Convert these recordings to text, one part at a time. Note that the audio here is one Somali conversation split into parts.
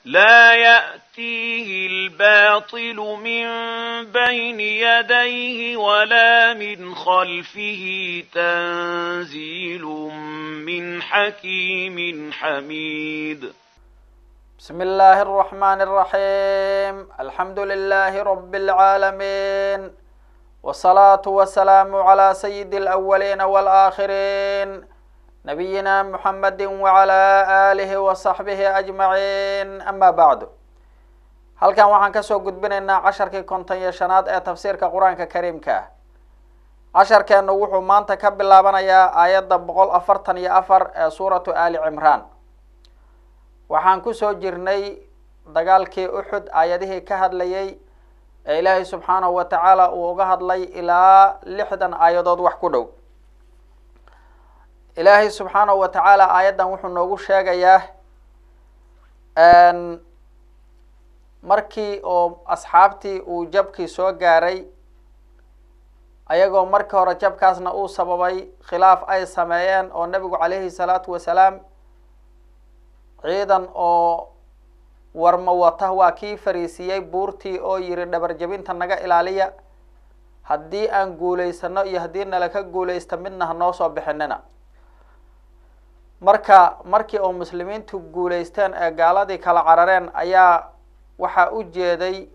لا يأتيه الباطل من بين يديه ولا من خلفه تنزيل من حكيم حميد بسم الله الرحمن الرحيم الحمد لله رب العالمين والصلاة والسلام على سيد الأولين والآخرين نبينا محمد وعلى آله وصحبه أجمعين أما بعد halkan waxaan kasoo gudbinaynaa casharkii konton iyo shanaad ee tafsiirka qur-aanka kariimka ah casharkeenu wuxuu maanta ka bilaabanayaa aayadda boqol afartan iyo afar ee suuratu ali cimraan waxaan kusoo jirnay dagaalkii uxud aayadihii ka hadlayay ee ilaahay subxaanahu wa tacaala uu uga hadlay ilaa lixdan aayadood wax ku dhow ilaahay subxaanahu wa tacaala aayaddan wuxuu noogu sheegayaa markii oo asxaabtii uu jabkii soo gaaray ayagoo markii hore jabkaasna uu sababay khilaaf ay sameeyeen oo nebigu calayhi salaatu wasalaam ciidan oo warma wata waa kii fariisiiyey buurtii oo yiri dhabar jabinta naga ilaaliya haddii aan guulaysano iyo haddii nala ka guulaysta midna hanoo soo bixinina marka markii oo muslimiintu guulaysteen ee gaaladii kala carareen ayaa waxaa u jeeday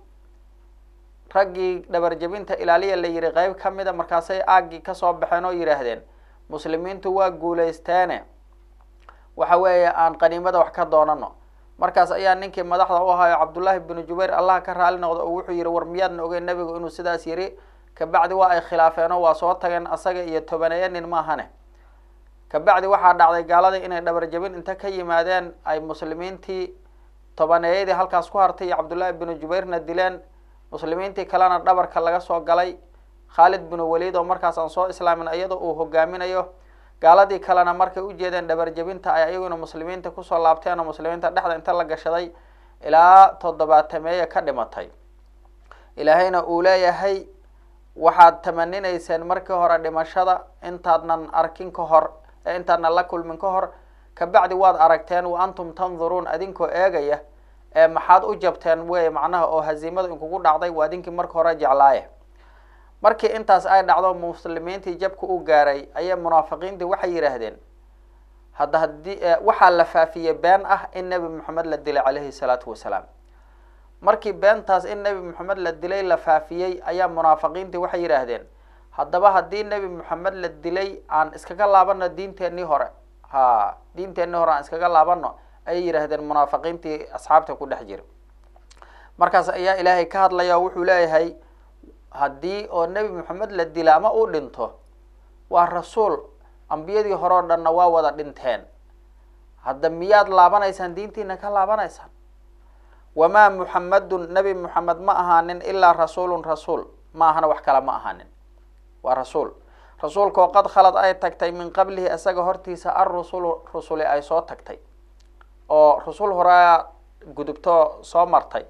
raggii dhabar jabinta ilaaliya la yihi qeyb ka mida markaasay aaggii kasoo baxeen oo yidhaahdeen muslimiintu waa guulaysteene waxa weeye aan qaniimada wax ka doonano markaas ayaa ninkii madaxda u ahaayo cabdullaahi binu jubayr allah ka raali noqdo oo wuxuu yihi war miyaadna ogeyn nebigu inuu sidaas yiri kabacdi waa ay khilaafeen oo waa soo tageen asaga iyo tobaneeya nin maahane kabacdi waxaa dhacday gaaladii inay dhabar jabin inta ka yimaadeen ay muslimiintii tobaneeyadii halkaas ku hartay iyo cabdullaahi binu jubayrna dileen muslimiintii kalena dhabarka laga soo galay khaalid binu waliid oo markaas aan soo islaamin iyadoo uu hogaaminayo gaaladii kalena markay ujeedeen dhabar jabinta ay ayaguna muslimiinta kusoo laabteen oo muslimiinta dhexda inta la gashaday ilaa toddobaatameeya ka dhimatay ilaahayna uu leeyahay waxaad tamaninayseen markii hore dhimashada intaadnan arkin ka hor ee intaadnan la kulmin ka hor kabacdi waad aragteen wa antum tanduruun adinkoo eegaya ee maxaad u jabteen wey macnaha oo haziimada inkugu dhacday waa idinkii marka hore jeclaaye markii intaas ay dhacdo muslimiintii jabka u gaaray ayay munaafiqiintii waxay yidhaahdeen hadda haddii waxaa la faafiyey been ah in nebi moxamed la dilay calayhi salaatu wasalaam markii beentaas in nebi moxamed la dilay la faafiyey ayaa munaafiqiintii waxay yidhaahdeen haddaba haddii nebi moxamed la dilay aan iskaga laabano diinteenii hore ha diinteenii hore aan iskaga laabano ayay yidhaahdeen munaafiqiintii asxaabta ku dhex jira markaas ayaa ilaahay ka hadlaya oo wuxuu leeyahay haddii oo nebi moxamed la dila ama uu dhinto waa rasuul ambiyadii hore o dhanna waa wada dhinteen hadda miyaad laabanaysaan diintiina ka laabanaysaan wamaa muxamadun nebi moxamed ma ahaanin ilaa rasuulun rasuul ma ahana wax kale ma ahaanin waa rasuul rasuulka oo qad khalad ay tagtay min qablihi isaga hortiisa arrusulu rusuli ay soo tagtay oo rasul horea gudubto soo martay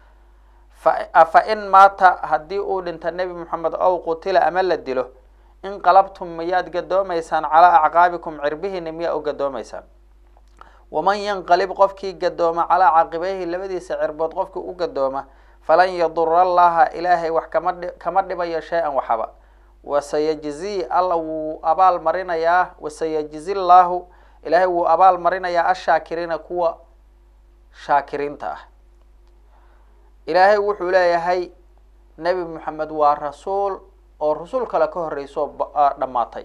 fa in maata haddii uu dhinta nebi moxamed ow qutila ama la dilo inqalabtum miyaad gadoomaysaan calaa acqaabikum cirbihiina miyaa u gadoomaysaan waman yanqalib qofkii gadooma calaa caqibayhi labadiisa cirbood qofkii u gadooma falan yadura allaha ilaahay wax kama kama dhibayo shay-an waxaba wasayajzi alla wuu abaal marinayaa wasayajzi llaahu ilaahay wuu abaal marinayaa ashaakiriina kuwa shaakiriinta ah ilaahay wuxuu leeyahay nebi moxamed waa rasuul oo rasuul kale ka horreyso dhammaatay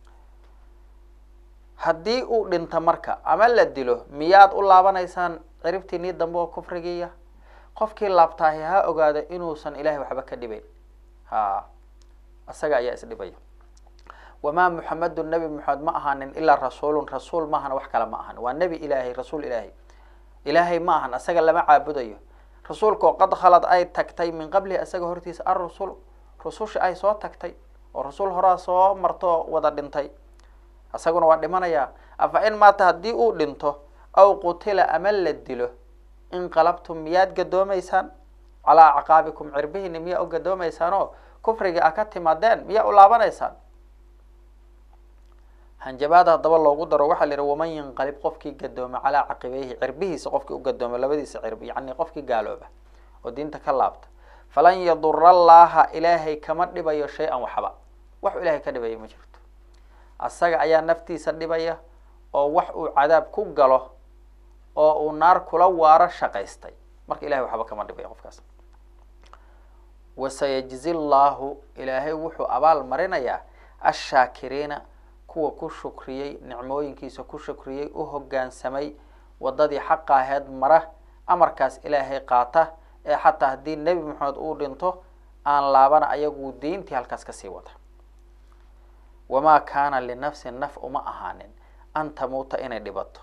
haddii uu dhinto marka ama la dilo miyaad u laabanaysaan ciribtiinii dambe oo kufrigiiya qofkii laabtaahi ha ogaado inuusan ilaahay waxba ka dhibayn ha isaga ayaa isdhibaya wamaa muxamedun nebi moxamed ma ahaanin ilaa rasuulun rasuul ma ahana wax kale ma ahan waa nebi ilaahay rasuul ilaahay ilaahay ma ahan isaga lama caabudayo rasuulka oo qad khalad ay tagtay min qablihi isaga hortiisa arrusul rususha ay soo tagtay oo rasuul horaa soo marto wada dhintay isaguna waa dhimanayaa afa in maata haddii uu dhinto aw qutila ama la dilo inqalabtum miyaad gadoomaysaan calaa acqaabikum cirbihiina miyaa u gadoomaysaan oo kufriga a ka timaadeen miyaa u laabanaysaan hanjabaada haddaba loogu daro waxaa la yihi waman yanqalib qofkii gadooma calaa caqibeyhi cirbihiisa qofkii u gadooma labadiisa cirbi yacni qofkii gaalooba oo diinta ka laabta falan yadura allaaha ilaahay kama dhibayo shay-an waxba wax ilahay ka dhibaya ma jirto asaga ayaa naftiisa dhibaya oo wax uu cadaab ku galo oo uu naar kula waaro shaqaystay marka ilahay waxba kama dhibaya qofkaas wasayajzi llaahu ilaahay wuxuu abaal marinayaa ashaakiriina kuwa ku shukriyey nicmooyinkiisa ku shukriyey u hoggaansamay waddadii xaqa aheed mara amarkaas ilaahay qaata ee xataa haddii nebi maxamed uu dhinto aan laabana ayagu diintii halkaas kasii wada wamaa kaana linafsin naf uma ahaanin an tamuuta inay dhibato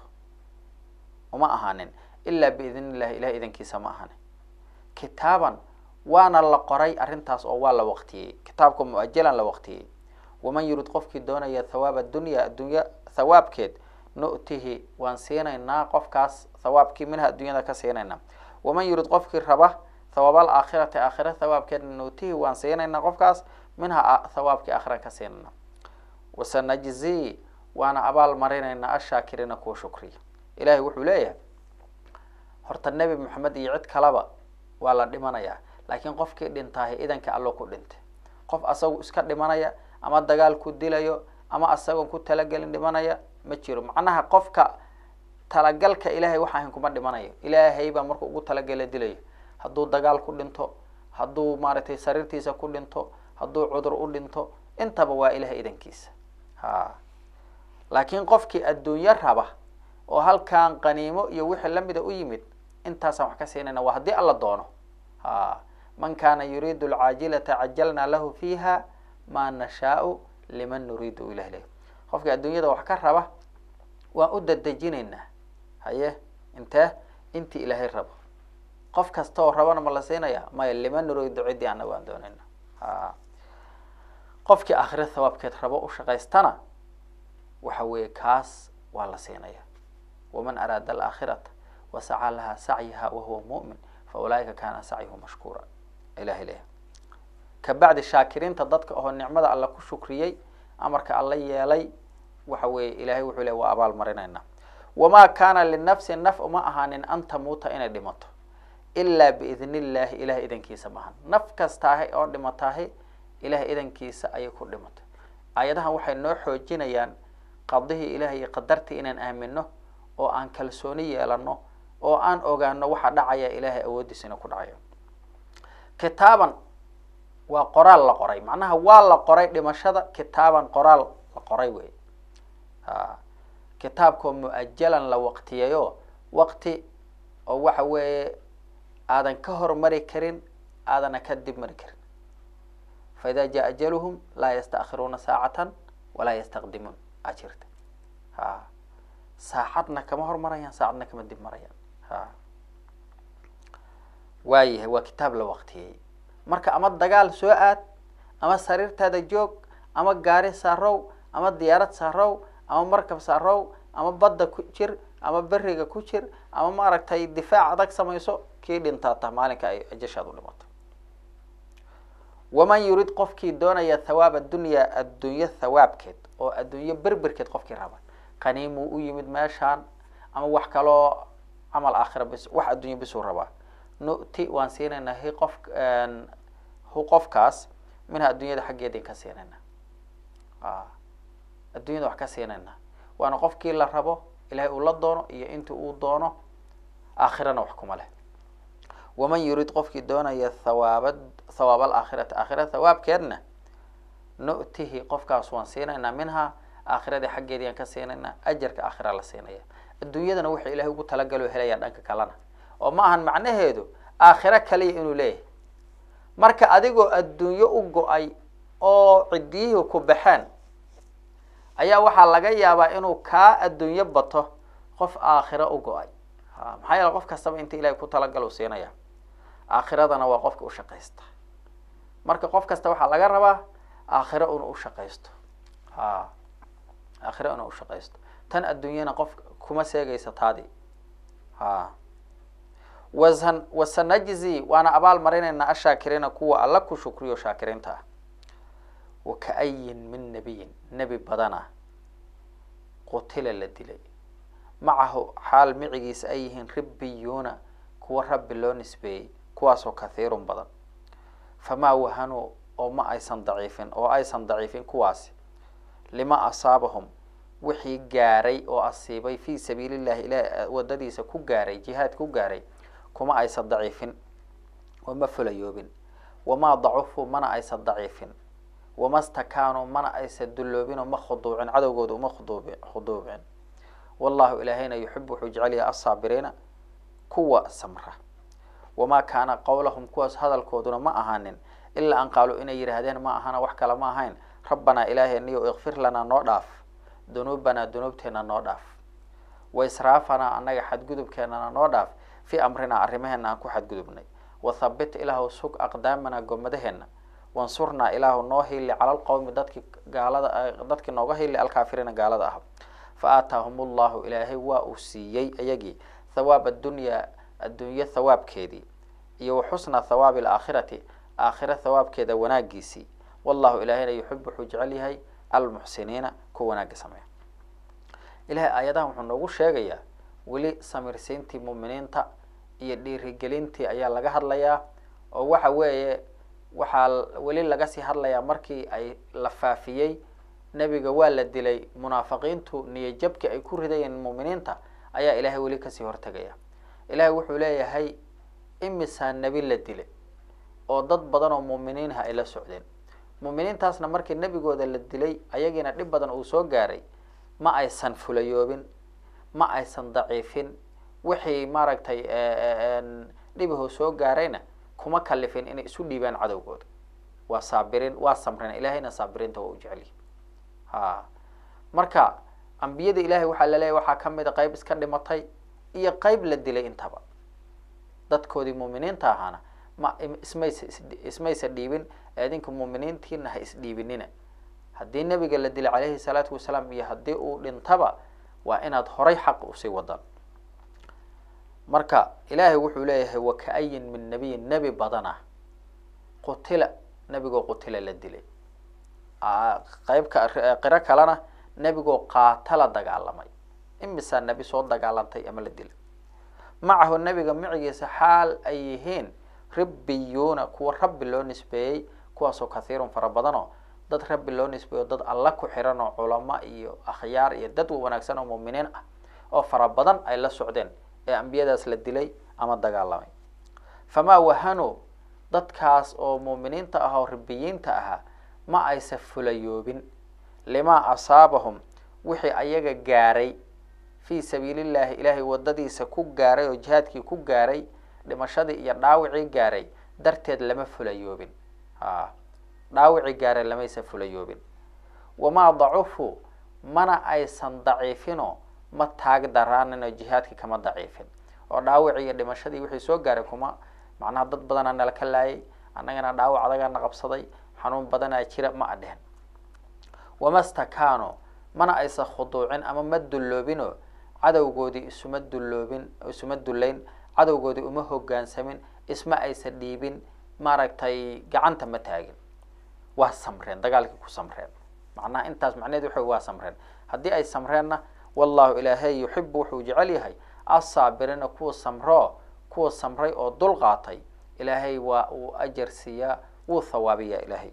uma ahaanin ilaa biidn illahi ilahay idankiisa ma ahaanin kitaaban waana la qoray arrintaas oo waa la waqtiyey kitaabka mu-ajalan la waqtiyey waman yurid qofkii doonaya thawaab addunya addunya thawaabkeed nu'tihi waan siinaynaa qofkaas thawaabkii minha addunyada ka siinaynaa waman yurid qofkii raba thawaab alaakhirati aakhira thawaabkeedna nu'tihi waan siinaynaa qofkaas minha thawaabkii aakhiraan ka siinaynaa wasanajzi waana abaal marinaynaa ashaakiriina kuwa shukriya ilahay wuxuu leeyahay horta nebi moxamed iyo cid kaleba waa la dhimanayaa laakiin qofkii dhintaahi idanka allo ku dhintay qof asagu iska dhimanaya ama dagaal ku dilayo ama asagoon ku talagelin dhimanaya ma jiro macnaha qofka talagalka ilaahay wax ahayn kuma dhimanayo ilaahay baa markuu ugu talagela dilayo hadduu dagaal ku dhinto hadduu maaragtay sariirtiisa ku dhinto hadduu cudur u dhinto intaba waa ilahay idankiisa ha laakiin qofkii adduunyo raba oo halkan qaniimo iyo wixii lamida u yimid intaasaan wax ka siinayna waa haddii alla doono ha man kana yuriidu alcaajilata cajalna lahu fiiha ma nashaau liman nuriidu ilah leh qofkii adduunyada wax ka raba waan u dadejinaynaa haye intee intii ilaahay rabo qof kasta oo rabana ma la siinaya maya liman nuriidu ciddii anaga aan doonayna ha qofkii aakhira thawaabkeed rabo u shaqaystana waxa weeye kaas waa la siinaya waman araada alaakhirata wasacaa laha sacyiha wahuwa mu'min fa ulaaika kana sacyuhu mashkuura ilahay leh kabacdi shaakiriinta dadka oo nicmada alla ku shukriyey amarka alla yeelay waxa weeye ilahay wuxuu ley waa abaal marinaynaa wamaa kaana linafsin naf uma ahaanin an tamuuta inay dhimato ilaa biidn illahi ilahay idankiisa maahan naf kastaahi oo dhimataahi ilahay idankiisa ayay ku dhimatay aayadahan waxay noo xoojinayaan qadihii ilahay iyo qadartii inaan aamino oo aan kalsooni yeelano oo aan ogaano waxa dhacaya ilaahay awooddiisa inuu ku dhacayo kitaaban waa qoraal la qoray macnaha waa la qoray dhimashada kitaaban qoraal la qoray wey ha kitaabkoo mu-ajalan la waqtiyayo waqti oo waxa weeye aadan ka hormari karin aadana ka dib mari karin fa ida jaa ajaluhum laa yastaakiruuna saacatan walaa yastaqdimuun aa jirta ha saacadna kama hormarayaan saacadna kama dib marayaan ha waayahay waa kitaab la waqtiyey marka ama dagaal soo aad ama sariirtaada joog ama gaari saarow ama diyaarad saarow ama markab saarow ama badda ku jir ama beriga ku jir ama maaragtay difaac adag samayso kii dhintaata maalinka ay ajashaad u dhimato waman yurid qofkii doonaya thawaab addunya addunyo thawaabkeed oo addunyo berberkeed qofkii raba qaniimuu u yimid meeshaan ama wax kaloo camal aakhira bis wax addunya bisuu rabaa nu'ti waan siinaynaa hi qof hu qofkaas minha addunyada xaggeedin ka siinayna addunyada wax ka siinayna waana qofkii la rabo ilahay uu la doono iyo intii uu doono aakhirana wax kuma leh waman yurid qofkii doonaya thawaaba thawaab alaakhirati aakhira thawaabkeedna nu'tihi qofkaas waan siinaynaa minha aakhiradii xaggeedii aan ka siinaynaa ajarka aakhira la siinaya adduunyadana wuxuu ilahay ugu talagalo helayaa dhanka kalena oo ma ahan macnaheedu aakhiro kaliya inuu leeyahay marka adigoo adduunyo u go-ay oo ciddiyihii ku baxeen ayaa waxaa laga yaabaa inuu kaa adduunyo bato qof aakhiro u go-ay ha maxaa yeele qof kastaba inta ilahay ku talagalo siinaya aakhiradana waa qofka u shaqaysta marka qof kasta waxaa laga rabaa aakhiro inuu u shaqaysto ha aakhiro inuu u shaqaysto tan adduunyana qof kuma seegaysa taadii ha wasan wasanajzi waana abaal marinaynaa ashaakiriina kuwa alla ku shukriyo shaakiriinta ah wakaayin min nabiyin nebi badana qutila la dilay macahu xaal micigiisa ay yihiin ribbiyuuna kuwa rabbi loo nisbeeyey kuwaasoo kathiirun badan famaa wahanuu oo ma aysan daciifin oo aysan daciifin kuwaasi lima asaabahum wixii gaaray oo asiibay fii sabiili llahi ilaah wadadiisa ku gaaray jihaad ku gaaray kuma aysan daciifin oo ma fulayoobin wamaa dacufuu mana aysan daciifin wama stakaanuu mana aysan dulloobin oo ma khuduucin cadowgooda uma khuduubi khuduucin wallahu ilaahayna yuxibu wuxuu jecel yahay asaabiriina kuwa samra wamaa kaana qowlahum kuwaas hadalkooduna ma ahaanin ilaa an qaaluu inay yidhaahdeen ma ahana wax kale ma ahayn rabbanaa ilaaheniyo ikfir lanaa noo dhaaf dunuubanaa dunuubteena noo dhaaf wa israafanaa annaga xadgudubkeenana noo dhaaf fii amrinaa arrimaheena aan ku xadgudubnay wathabit ilaahu sug aqdaamanaa gomadaheena wansurnaa ilaahu noo hiili cala alqowmi dadkii gaalada dadkii nooga hiili alkaafiriina gaalada ah fa aataahum ullahu ilaahay waa uu siiyey iyagii thawaab addunyaa adduunye thawaabkeedii iyo wa xusna thawaabi alaakhirati aakhira thawaabkeeda wanaagiisii wallahu ilaahayna yuxib wuxuu jecel yahay almuxsiniina kuwa wanaagga sameeya ilahay aayadahan wuxuu noogu sheegayaa weli samirsiintii muuminiinta iyo dhiirigelintii ayaa laga hadlayaa oo waxa weeye waxaa weli laga sii hadlayaa markii ay la faafiyey nebiga waa la dilay munaafiqiintu niyajabki ay ku ridayeen muuminiinta ayaa ilaahay weli kasii hortegaya ilaahay wuxuu leeyahay imisaa nebi la dilay oo dad badan oo muuminiinha ay la socdeen muuminiintaasna markii nebigooda la dilay ayagiina dhib badan uu soo gaaray ma aysan fulayoobin ma aysan daciifin wixii maaragtay dhibahoo soo gaarayna kuma kalifin inay isu dhiibaan cadowgooda waa saabirin waa samreen ilaahayna saabiriinta waa u jecelyihi ha marka ambiyada ilaahay waxaa laleeyahy waxaa kamid a qeyb iska dhimatay iyo qeyb la dilay intaba dadkoodii muuminiinta ahaana ma ismaysa ismaysa dhiibin idinka muuminiintiina ha isdhiibinina haddii nebiga la dilay calayhi salaatu wasalaam iyo haddii uu dhintaba waa inaad horay xaq usii wadaan marka ilaahay wuxuu leeyahay wakaayin min nabiyin nebi badana qutila nebigoo qutila la dilay qeybka qiro kalena nebigoo qaatala dagaalamay imisaa nebi soo dagaalantay ama la dilay macahu nebiga micigiisa xaal ay yihiin ribbiyuuna kuwa rabbi loo nisbeeyey kuwaasoo kathiirun fara badanoo dad rabbi loo nisbeeyo dad alla ku xiran oo culamo iyo akhyaar iyo dad wanaagsan oo muuminiin ah oo fara badan ay la socdeen ee ambiyadaas la dilay ama dagaalamay famaa wahanuu dadkaas oo muuminiinta ah oo rabbiyiinta ahaa ma aysa fulayoobin limaa asaabahum wixii ayaga gaaray fii sabiilillahi ilaahay wadadiisa ku gaaray oo jihaadkii ku gaaray dhimashadii iyo dhaawicii gaaray darteed lama fulayoobin a dhaawicii gaaray lamaysa fulayoobin wamaa dacufu mana aysan daciifinoo ma taag daraanin oo jihaadkii kama daciifin oo dhaawicii iyo dhimashadii wixii soo gaaray kuma macnaha dad badanaa nala ka laayay annagana dhaawac adagaana qabsaday xanuun badanaa jira ma adhehen wama stakaano mana aysan khuduucin ama ma dulloobinoo cadowgoodii isuma dulloobin isuma dullayn cadowgoodii uma hogaansamin isma aysan dhiibin maaragtay gacanta ma taagin waa samreen dagaalkii ku samreen macnaha intaas macnaheed waxa waa samreen haddii ay samreenna wallahu ilaahay yuxibu wuxuu jecel yahay assaabiriina kuwa samroo kuwa samray oo dul qaatay ilaahay waa uu ajar siiyaa wuu thawaabiyaa ilaahay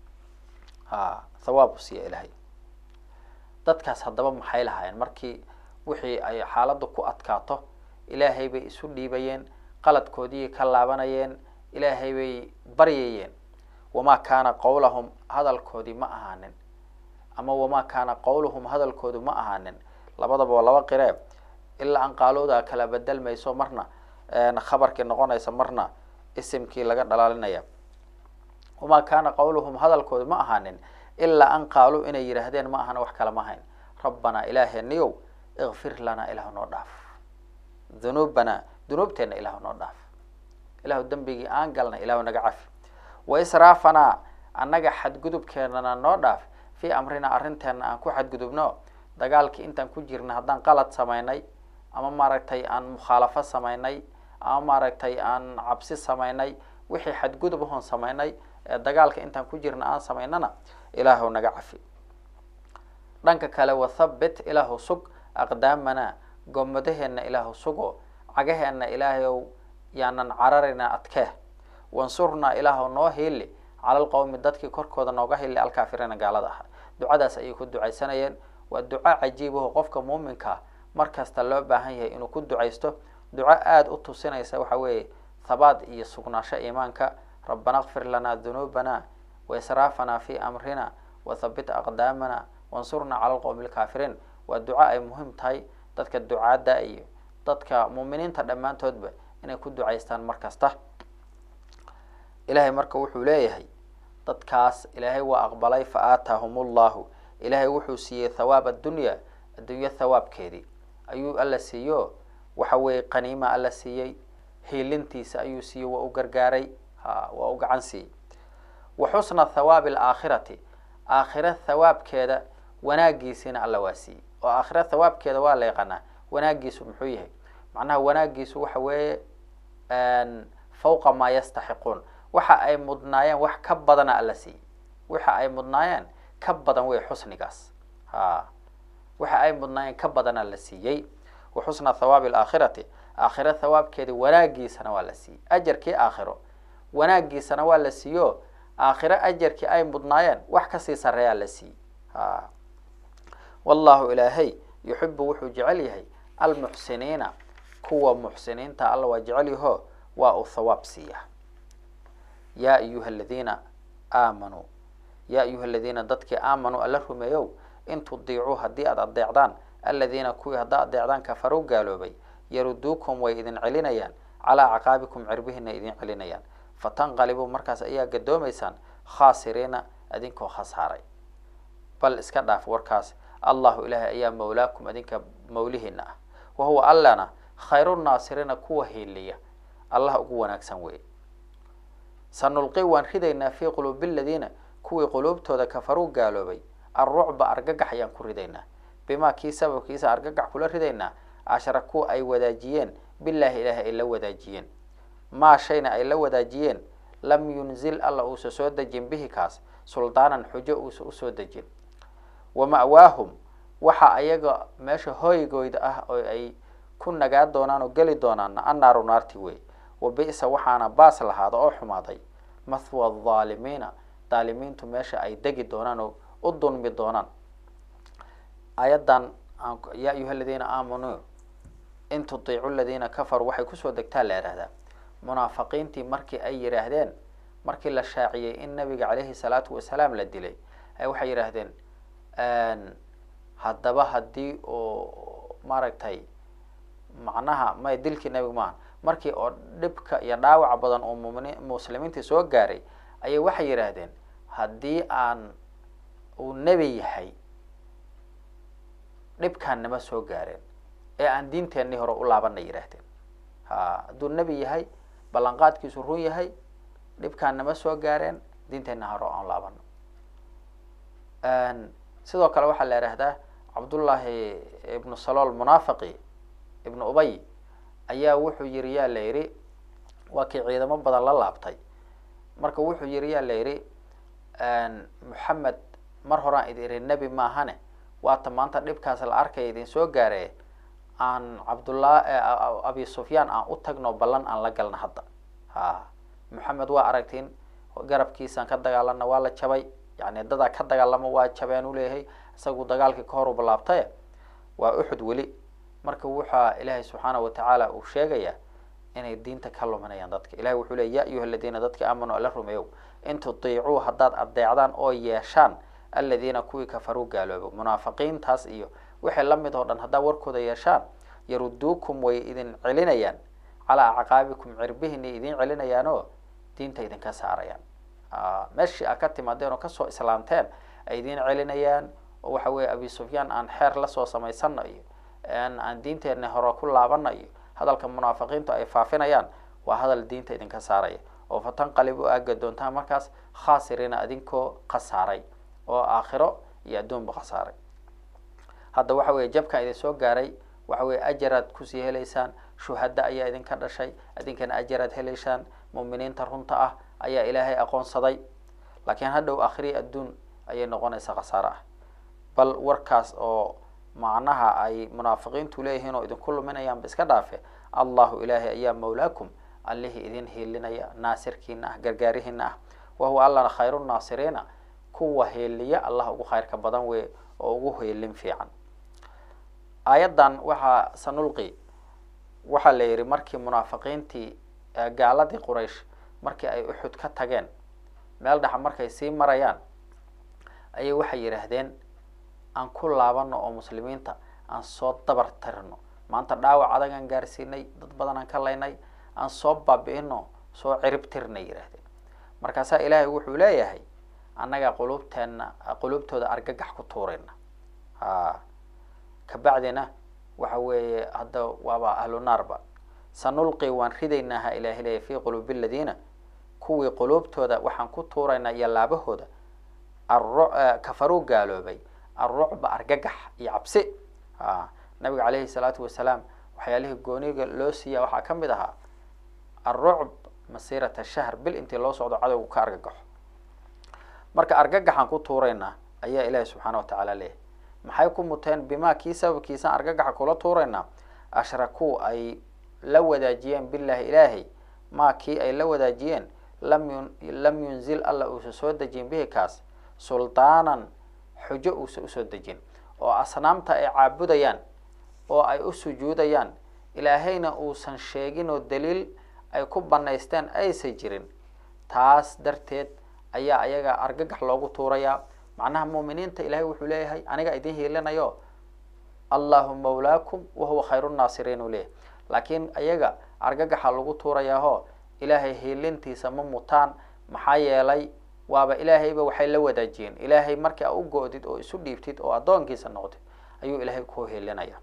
ha thawaab u siiya ilaahay dadkaas haddaba maxay lahaayeen markii wixii ay xaaladdu ku adkaato ilaahay bay isu dhiibayeen qaladkoodii ka laabanayeen ilaahay bay baryayeen wamaa kaana qowlahum hadalkoodii ma ahaanin ama wamaa kaana qowluhum hadalkoodu ma ahaanin labadaba waa laba qiree ilaa an qaalooda kala bedelmayso marna khabarkii noqonaysa marna isimkii laga dhalaalinaya wamaa kaana qowluhum hadalkoodu ma ahaanin ilaa an qaaluu inay yidhaahdeen ma ahana wax kale ma hayn rabbanaa ilaaheniyow ikfir lanaa ilahu noo dhaaf dunuubanaa dunuubteenna ilahu noo dhaaf ilahu dembigii aan galnay ilahu naga cafi wa israafanaa annaga xadgudubkeenana noo dhaaf fii amrina arrinteena aan ku xadgudubno dagaalkii intaan ku jirna haddaan qalad samaynay ama maaragtay aan mukhaalafo samaynay ama maaragtay aan cabsi samaynay wixii xadgudub ahoon samaynay ee dagaalka intaan ku jirna aan samaynana ilaahu naga cafi dhanka kale wathabbit ilaahu sug aqdaamanaa gomadaheenna ilaahu sugo cagaheenna ilaahayow yaanan cararina adkee wansurnaa ilaahu noo hiili cala alqowmi dadkii korkooda nooga hili alkaafiriina gaalada ahaa ducadaas ayay ku ducaysanayeen waa duco cajiibaho qofka muuminkaa mar kasta loo baahan yahay inuu ku ducaysto duco aada u tusinaysa waxa weeye thabaat iyo sugnaasho iimaanka rabbana kfir lanaa dunuubana waisraafanaa fi amrina wathabbit aqdaamana wansurnaa cala alqowmi alkaafiriin waa duco ay muhiim tahay dadka ducaadda iyo dadka muuminiinta dhammaantoodba inay ku ducaystaan mar kasta ilaahay marka wuxuu leeyahay dadkaas ilaahay waa aqbalay fa aataahum ullahu ilaahay wuxuu siiyey thawaab addunya adduunyo thawaabkeedii ayuu alla siiyo waxa weeye qaniima alla siiyey hiilintiisa ayuu siiyey waa u gargaaray ha waa u gacan siiyey wa xusna thawaabi alaakhirati aakhira thawaabkeeda wanaagiisiina alla waa siiyey oo aakhira thawaabkeeda waa la yaqaanaa wanaagiisu muxuu yahay macnaha wanaagiisu waxa weeye fawqa maa yastaxiquun waxa ay mudnaayeen wax ka badana alla siiyey waxa ay mudnaayeen ka badan wey xusnigaas ha waxa ay mudnaayeen ka badana la siiyey wa xusna thawaabi alaakhirati aakhira thawaabkeedi wanaagiisana waa la siiyey ajarkii aakhiro wanaagiisana waa la siiyo aakhiro ajarkii ay mudnaayeen wax kasii sarreeyaa la siiyey ha wallahu ilaahay yuxibu wuxuu jecel yahay almuxsiniina kuwa muxsiniinta alla waa jecel yaho waa uu thawaab siiya yaa ayuha aladiina aamanuu yaa ayuha aladiina dadkii aamanuu alla rumeeyow in tudiicuu haddii aada adeecdaan aladiina kuwii haddaa adeecdaan kafaruu gaaloobay yaruduukum way idin celinayaan calaa caqaabikum cirbihiina idin celinayaan fatanqalibuu markaas ayaa gadoomaysaan khaasiriina idinkoo khasaaray bal iska dhaaf warkaas allahu ilaahay ayaa mawlaakum idinka mawlihiina ah wa huwa allana khayru naasiriina kuwa hiiliya allah ugu wanaagsan weeye sanulqi waan ridaynaa fii quluubi aladiina kuwii quluubtooda kafaruu gaaloobay alrucba argagax ayaan ku ridaynaa bimaa kii sababkiisa argagax kula ridaynaa ashrakuu ay wadaajiyeen bilaahi ilaahi ay la wadaajiyeen maa shayna ay la wadaajiyeen lam yunzil alla uusa soo dejin bihi kaas suldaanan xujo uusa usoo dejin wa ma'waahum waxa ayaga meesha hooygooda ah oo ay ku nagaa doonaan oo geli doonaanna annaaru naarti wey wa bi'sa waxaana baas lahaada oo xumaaday mathwa adaalimiina daalimiintu meesha ay degi doonaan oo u dulmi doonaan ayadan yaa ayuha aladiina aamanuu in tutiicu ladiina kafaruu waxay kusoo degtaa la yihahdaa munaafiqiintii markii ay yidhaahdeen markii la shaaciyey in nabiga caleyhi salaatu wasalaam la dilay ay waxay yidhaahdeen haddaba haddii oo maaragtay macnaha may dilkii nebiga maaha markii oo dhibka iyo dhaawaca badan oo mumini muslimiintii soo gaaray ayay waxay yidhaahdeen haddii aan uu nebi yahay dhibkaan nama soo gaareen ee aan diinteennii hore u laabanay yidhaahdeen ha hadduu nebi yahay ballanqaadkiisu run yahay dhibkaan nama soo gaareen diinteenna hore aan laabano sidoo kale waxaa la yidhaahdaa cabdullaahi ibnu salool munaafiqi ibnu ubay ayaa wuxuu yiri yaa la yidhi waa kii ciidamo badan la laabtay marka wuxuu yiri yaa la yidhi moxamed mar horaan idin ihi nebi maahane waata maanta dhibkaas la arkaya idin soo gaaree aan cabdullah abi sufyaan aan u tagno ballan aan la galna hadda ha moxamed waa aragtiin garabkiisaan ka dagaalana waa la jabay yani dadaa ka dagaalama waa jabeen u leeyahay isagu dagaalkii ka hor u balaabtaye waa uxud weli marka waxaa ilaahay subxaanahu watacaala uu sheegayaa inay diinta ka luminayaan dadka ilahay wuxuu leey ya ayuha aladiina dadka aamanuu alla rumeeyow in tutiicuu haddaad adeecdaan oo yeeshaan aladiina kuwii kafaruu gaaloobo munaafiqiintaas iyo wixii lamid oo dhan haddaad warkooda yeeshaan yaruduukum way idin celinayaan calaa acqaabikum cirbihinay idin celinayaanoo diinta idinka saarayaan meeshii aad ka timaadeen oo kasoo islaamteen ay idin celinayaan oo waxa weeye abi sufyaan aan xeer lasoo samaysana iyo aan diinteena hore ku laabana iyo hadalka munaafiqiintu ay faafinayaan waa hadal diinta idinka saaraya oo fatanqalib u aaga doontaan markaas khaasiriina adinkoo khasaaray oo aakhiro iyo adduunba khasaaray hadda waxa weeye jabka idin soo gaaray waxa weye ajaraad kusii helaysaan shuhada ayaa idinka dhashay idinkana ajaraad helaysaan muuminiinta runta ah ayaa ilaahay aqoonsaday laakiin hadhow akhriya adduun ayay noqonaysaa khasaare ah bal warkaas oo macnaha ay munaafiqiintu leeyihiin oo idinku luminayaanba iska dhaafe allahu ilaahay ayaa mawlaakum allihii idin hiilinaya naasirkiina ah gargaarihiina ah wahuwa allana khayru naasiriina kuwa hiiliya allah ugu khayrka badan wey oo ugu hiilin fiican aayaddan waxaa sanulqi waxaa la yidhi markii munaafiqiintii gaaladii quraysh markii ay uxud ka tageen meel dhexa markay sii marayaan ayay waxay yidhaahdeen aan ku laabano oo muslimiinta aan soo dabar tirno maanta dhaawac adag aan gaarsiinay dad badan aan ka laynay aan soo baabi'ino soo cirib tirnay yidhaahdeen markaasaa ilaahay wuxuu leeyahay annaga qulubteenna qulubtooda argagax ku tuurayna ha kabacdina waxa weeye hadda waaba ahlu naarba sanulqi waan ridaynaa ha ilaahi leeyahy fi quluubi aladiina kuwii quluubtooda waxaan ku tuuraynaa iyo laabahooda arru kafaruu gaaloobay alrucba argagax iyo cabsi a nabiga caleyhi salaatu wasalaam waxyaalihii gooniga loo siiya waxaa ka mid ahaa alrucb masiirata shahr bil intii loo socdo cadowgu ka argagaxo marka argagaxaan ku tuuraynaa ayaa ilaahi subxaana wa tacaala leeyahy maxay ku muteen bimaa kii sababkiisaan argagaxa kula tuuraynaa ashrakuu ay la wadaajiyeen billahi ilaahay maa kii ay la wadaajiyeen lam yun lam yunzil alla uusa soo dejin bihi kaas sultaanan xujo uusa usoo dejin oo asnaamta ay caabudayaan oo ay u sujuudayaan ilaahayna uusan sheegin oo daliil ay ku banaysteen aysan jirin taas darteed ayaa ayaga argagax loogu tuurayaa macnaha muuminiinta ilahay wuxuu leeyahay aniga idin hiilinayo allahu mawlaakum wahuwa khayru nnaasiriin uu leeyahay laakiin ayaga argagaxa lagu tuurayaaho ilaahay hiilintiisa ma mutaan maxaa yeelay waaba ilaahayba waxay la wadaajiyeen ilaahay markii a u go-did oo isu dhiibtid oo addoonkiisa noqotid ayuu ilaahay ku hiilinaya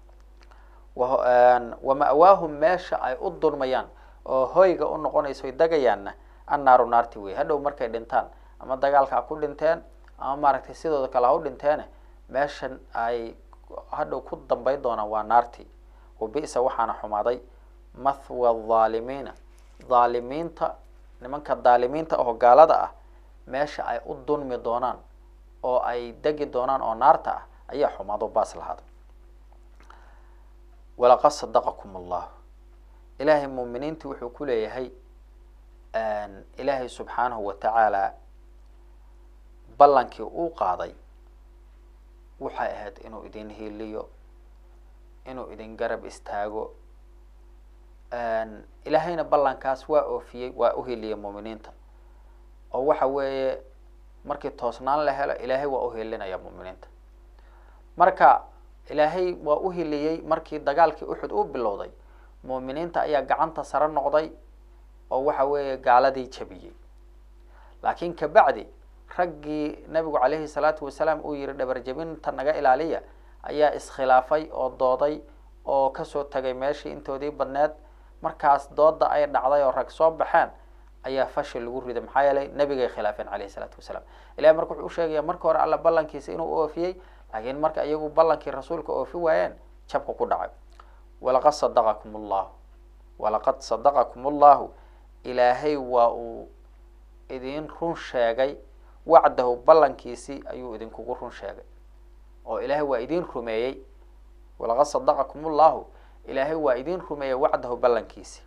wa ma'waahum meesha ay u dulmayaan oo hoyga u noqonayso dagayaanna annaaru naarti wey hadhow markay dhintaan ama dagaalka ha ku dhinteen ama maaragtay sidooda kale ha u dhinteene meeshan ay hadhow ku dambay doonaan waa naarti wa bisa waxaana xumaaday mathwa dhaalimiina dhaalimiinta nimanka dhaalimiinta oo gaalada ah meesha ay u dunmi doonaan oo ay degi doonaan oo naarta ah ayaa xumaado baas lahaada walaqad sadaqakum allahu ilaahay muuminiintii wuxuu ku leeyahay ilaahay subxaanahu wa tacaala ballankii uu qaaday waxay ahayd inuu idin hiiliyo inuu idin garab istaago ilaahayna ballankaas waa oofiyey waa u hiiliyey muuminiinta oo waxa weeye markii toosnaan la helo ilaahay waa u hilinaya muuminiinta marka ilaahay waa u hiliyey markii dagaalkii uxud uu bilowday muuminiinta ayaa gacanta sare noqday oo waxa weeye gaaladii jabiyey laakiin kabacdi raggii nabigu caleyhi salaatu wasalaam uu yihi dhabarjabinta naga ilaaliya ayaa iskhilaafay oo dooday oo kasoo tagay meeshii intoodii badneed markaas dooda ay dhacday oo rag soo baxeen ayaa fashil lagu riday maxaa yeelay nabigay khilaafeen caleyhi salaatu wasalaam ilahi marka wuxuu usheegaya marka hore alla ballankiisa inuu oofiyey laakiin marka iyagu ballankii rasuulka oofi waayeen jabka ku dhacay walaqad sadaqakum allahu walaqad sadaqakum allahu ilaahay waa uu idin run sheegay wacdahu ballankiisii ayuu idinkugu run sheegay oo ilaahay waa idin rumeeyey walaqad sadaqakum allahu ilaahay waa idin rumeeyey wacdahu ballankiisi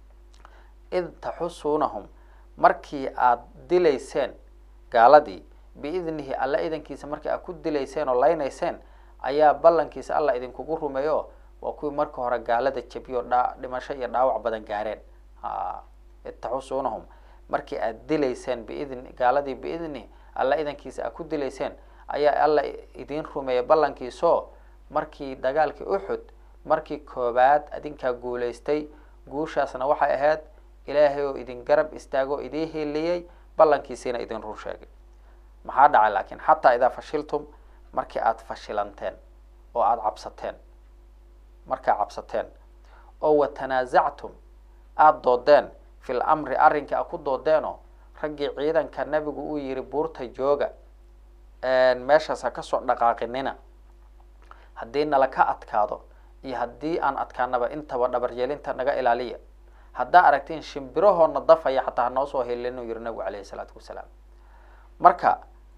id taxusuunahum markii aada dilayseen gaaladii biidnihi alla idankiisa markii aad ku dilayseen oo laynayseen ayaa ballankiisa alla idinkugu rumeeyo waa kuwii marka hore gaalada jabiyo dha dhimasho iyo dhaawac badan gaareen a id taxusuunahum markii aad dilayseen biidni gaaladii biidnihi alla idankiisa aad ku dilayseen ayaa alla idin rumeeyay ballankiisoo markii dagaalkii uxud markii koobaad adinkaa guulaystay guushaasna waxay ahayd ilaahay oo idin garab istaago o idin hiliyey ballankiisiina idin run sheegay maxaa dhacay laakiin xataa idaa fashiltum markii aada fashilanteen oo aada cabsateen markaa cabsateen oo watanaasactum aada doodeen fil amri arrinkai a ku doodeenoo raggii ciidanka nabigu uu yihi buurta jooga meeshaas ha kasoo dhaqaaqinina haddii nala ka adkaado iyo haddii aan adkaanaba intaba dhabaryeelinta naga ilaaliya haddaa aragtiin shimbirahoona dafaya xataa hanoo soo helin uu yihi nabigu caleyhi salaatu wasalaam marka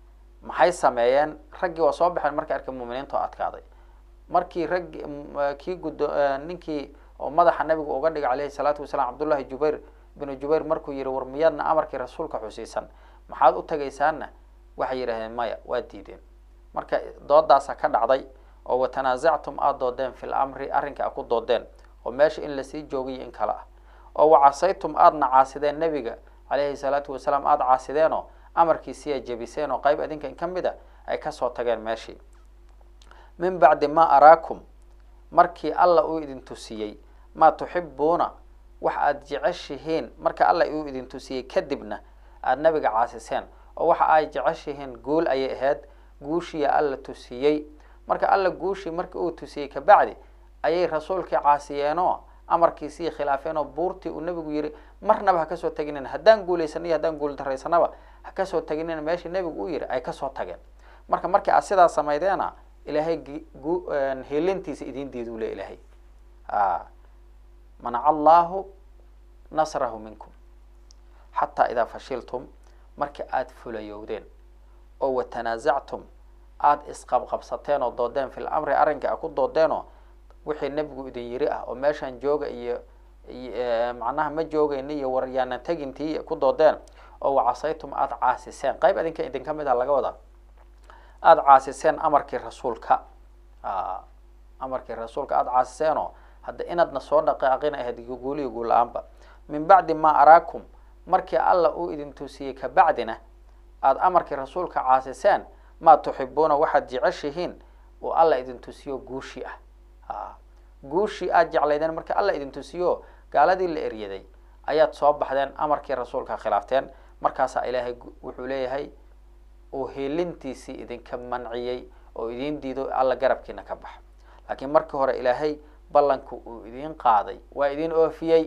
maxay sameeyeen raggii waa soo baxeen markay arkay muuminiinta oo adkaaday markii raggi kii gudo ninkii oo madaxa nabiga uga dhigay caleyhi salaatu wasalaam cabdullahi jubayr binu jubayr markuu yihi war miyaadna amarkii rasuulka xusiisan maxaad u tegaysaana waxay yidhahdeen maya waa diideen marka doodaasa ka dhacday oo watanaasactum aada doodeen fil amri arrinka a ku doodeen oo meesha in lasii joogiyo in kale ah oo wacasaytum aadna caasideen nebiga caleyhi salaatu wasalaam aada caasideenoo amarkiisiiya jebiseen oo qayb adinka in ka mid a ay kasoo tageen meeshii min bacdi ma araakum markii alla uu idin tusiyey maa tuxibuuna wax aada jeceshihiin marka alla uu idin tusiyey kadibna aada nabiga caasiseen oo waxa ay jeceshihiin guul ayay ahayd guushiya alla tusiyey marka alla guushii markii uu tusiyey kabacdi ayay rasuulkii caasiyeenoo amarkiisii khilaafeen oo buurtii uu nebigu yihi marnaba ha kasoo teginin haddaan guulaysan iyo haddaan guul daraysanaba ha kasoo teginin meeshii nebigu u yihi ay kasoo tageen marka markii aad sidaa samaydeena ilaahay helintiisa idin diidu le ilaahay manaca allahu nasrahu minkum xataa idaa fashiltum markii aada fulayowdeen oo watanaasactum aada isqabqabsateen oo doodeen fil amri arrinka a ku doodeenoo wixii nebigu idin yiri ah oo meeshaan jooga iyo macnaha ma joogayna iyo war yaanan tegintii ku doodeen oo wacasaytum aada caasiseen qayb adinka idinka mid ah laga wadaa aada caasiseen amarkii rasuulka amarkii rasuulka aada caasiseenoo hadda inaadna soo dhaqaaqina ahayd guuliyo guul la-aanba min bacdi maa araakum markii alla uu idin tusiyey kabacdina aada amarkii rasuulka caasiseen maa tuxibuuna waxaad jeceshihiin oo alla idin tusiyo guushi ah guushii aada jeclaydeen markii alla idin tusiyo gaaladii la eryaday ayaad soo baxdeen amarkii rasuulka khilaafteen markaasaa ilaahay wuxuu leeyahay uu helintiisii idinka manciyey oo idin diido alla garabkiina ka baxa laakiin markii hore ilaahay ballanku uu idin qaaday waa idin oofiyey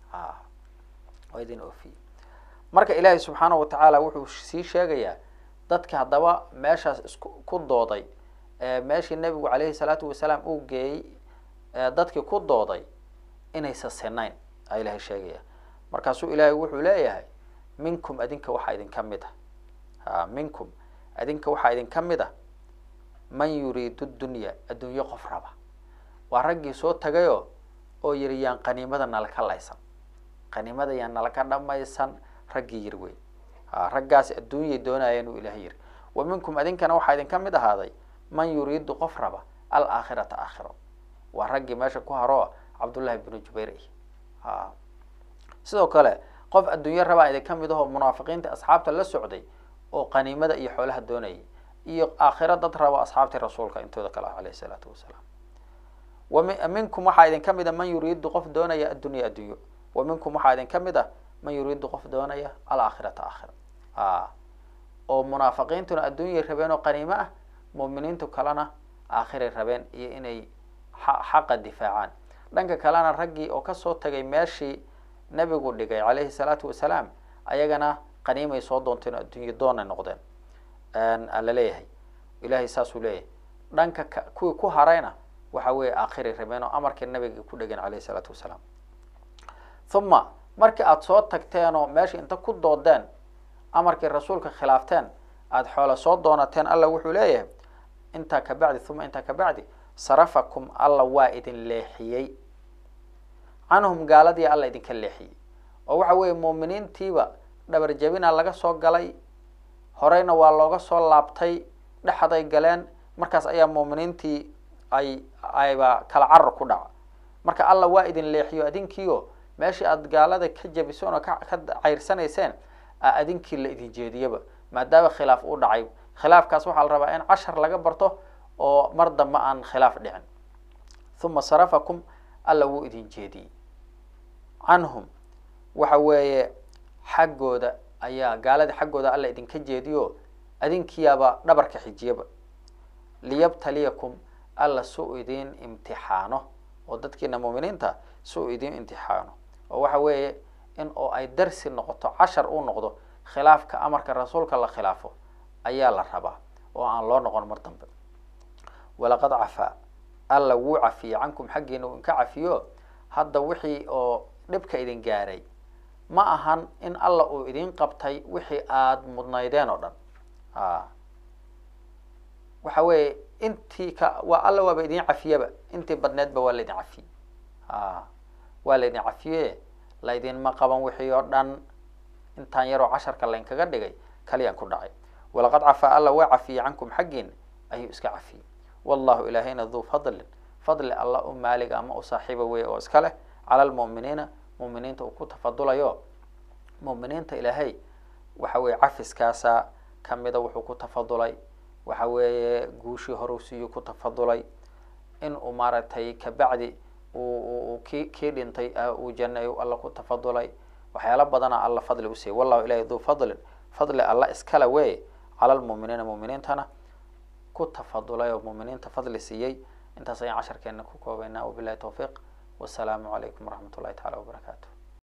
waa idin oofiyey marka ilaahay subxaana wa tacaala wuxuu sii sheegayaa dadka haddaba meeshaas isku ku dooday meeshii nebigu caleyhi salaatu wasalaam uu geeyey dadkii ku dooday inaysa sinayn a ilaahay sheegaya markaasuu ilaahay wuxuu leeyahay minkum adinka waxaa idinka mid ah minkum adinka waxaa idinka mid ah man yuriidu dunya adduunyo qof raba waa raggii soo tagayoo oo yiri yaan qaniimada nalaka laysan qaniimada yaan nalaka dhamaysan raggii yiri wey raggaasi adduunyay doonayeen uu ilahay yiri wa minkum adinkana waxaa idinka mid ahaaday man yuriidu qof raba alaakhirata aakhiro waa raggii meesha ku haro cabdullahi binu jubayr ah sidoo kale qof adduunyo rabaa idinka mid ahoo munaafiqiinta asxaabta la socday oo qaniimada iyo xoolaha doonayay iyo aakhiro dad rabo asxaabtii rasuulka intooda kale ah alayhi salaatu wasalaam wami minkum waxaa idinka mid a man yuriidu qof doonaya addunya addunyo wa minkum waxaa idinka mid ah man yuriidu qof doonaya alaakhirata aakhira oo munaafiqiintuna adduunyay rabeen oo qaniimo ah mu'miniintu kalena aakhiray rabeen iyo inay xaqa difaacaan dhanka kalena raggii oo kasoo tagay meeshii nebigu dhigay calayhi salaatu wasalaam ayagana qaniimay soo doonteen oo adduunyo doonay noqdeen la leeyahay ilahay saasuu leeyahay dhanka ka kuwii ku harayna waxa weeye aakhiray rabeen oo amarkii nabiga ku dhegeen calayhi salaatu wasalaam uma markii aada soo tagteen oo meesha inta ku doodeen amarkii rasuulka khilaafteen aada xoola soo doonateen alla wuxuu leeyahay intaa ka bacdi uma intaa ka bacdi sarafakum alla waa idin leexiyey canhum gaaladii alla idinka leexiyey oo waxa weeye muuminiintiiba dhabar jabina laga soo galay horeyna waa looga soo laabtay dhexday galeen markaas ayaa muuminiintii ay ayba kala carar ku dhaca marka alla waa idin leexiyo adinkiio meeshii aada gaalada ka jabiseen oo ka ka cayrsanayseen a adinkii la idin jeediyaba maadaama khilaaf uu dhacay khilaafkaas waxaa la rabaa in cashar laga barto oo mar dambe aan khilaaf dhicin uma sarafakum alla wuu idin jeediyey canhum waxa weeye xaggooda ayaa gaalada xaggooda alla idinka jeediyo adinkiyaaba dhabarka xijiyaba liyabtaliyakum alla si u idin imtixaano oo dadkiina muuminiinta si u idin imtixaano oo waxa weeye in oo ay darsi noqoto cashar uu noqdo khilaafka amarka rasuulka la khilaafo ayaa la rabaa oo aan loo noqon mar dambe walaqad cafaa alla wuu cafiyey cankum xaggiina uu inka cafiyo hadda wixii oo dhibka idin gaaray ma ahan in alla uu idin qabtay wixii aada mudnaydeen oo dhan a waxa weeye intii ka waa alla waaba idin cafiyaba intii badneedba waa laydin cafiyey a waa laydin cafiye laydinma qaban wixii oo dhan intaan yaroo casharka laynkaga dhigay kaliyaan ku dhacay walaqad cafaa alla waa cafiyey cankum xaggiina ayuu iska cafiyey wallahu ilaahayna duu fadlin fadli alla u maaliga ama u saaxiiba wey oo iska leh cala lmu'miniina mu'miniinta uu ku tafadulayo mu'miniinta ilaahay waxa weeye cafiskaasa kamida wuxuu ku tafadulay waxa weeye guushii horeu siiyuu ku tafadulay in uu maaragtay kabacdi uu ki kii dhintay uu janay alla ku tafadulay waxyaala badana alla fadli usiiyay wallahu ilahi duu fadlin fadli alla iskale wey cala lmu'miniina mu'miniintana ku tafadulay oo mu'miniinta fadli siiyey intaas ayaan casharkeena ku koobaynaa wabilahi tawfiiq wasalaamu calaykum waraxmat ullahi tacala wabarakaatu